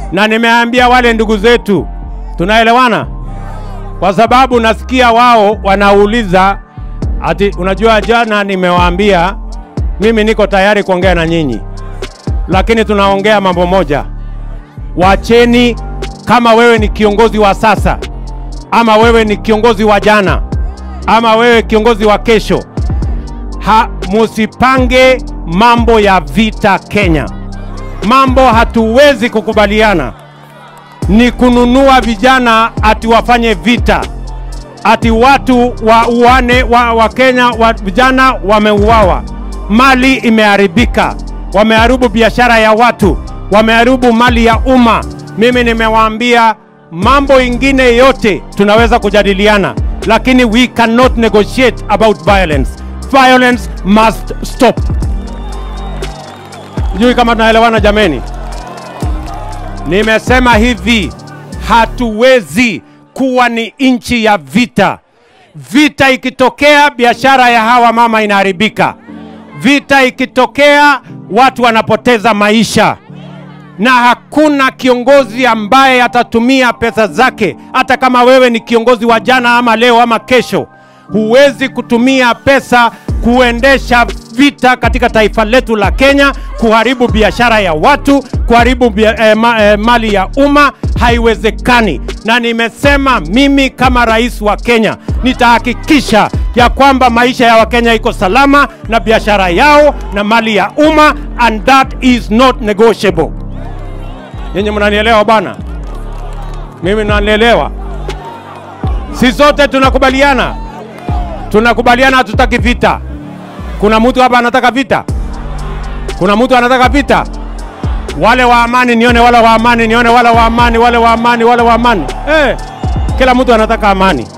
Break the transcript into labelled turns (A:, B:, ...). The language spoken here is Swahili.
A: na nimeambia wale ndugu zetu, tunaelewana, kwa sababu nasikia wao wanauliza ati, unajua, jana nimewaambia mimi niko tayari kuongea na nyinyi, lakini tunaongea mambo moja, wacheni. Kama wewe ni kiongozi wa sasa ama wewe ni kiongozi wa jana ama wewe kiongozi wa kesho, ha, musipange mambo ya vita Kenya. Mambo hatuwezi kukubaliana ni kununua vijana ati wafanye vita, ati watu wa uane wa, wa Kenya wa vijana wameuawa, mali imeharibika, wameharibu biashara ya watu, wameharibu mali ya umma. Mimi nimewaambia mambo ingine yote tunaweza kujadiliana, lakini we cannot negotiate about violence. Violence must stop. Sijui kama tunaelewana jameni. Nimesema hivi, hatuwezi kuwa ni nchi ya vita. Vita ikitokea, biashara ya hawa mama inaharibika. Vita ikitokea, watu wanapoteza maisha, na hakuna kiongozi ambaye atatumia pesa zake, hata kama wewe ni kiongozi wa jana ama leo ama kesho, huwezi kutumia pesa kuendesha vita katika taifa letu la Kenya, kuharibu biashara ya watu, kuharibu bia, eh, ma, eh, mali ya umma. Haiwezekani, na nimesema mimi kama rais wa Kenya nitahakikisha ya kwamba maisha ya Wakenya iko salama na biashara yao na mali ya umma, and that is not negotiable. Nyinyi mnanielewa bwana? Mimi nanielewa. Si sote tunakubaliana, tunakubaliana hatutaki vita. Kuna mtu hapa anataka vita? Kuna mtu anataka vita? Wale wa amani nione, wale wa amani nione, wale wa amani, wale wa amani, wale wa amani. Eh, kila mtu anataka amani.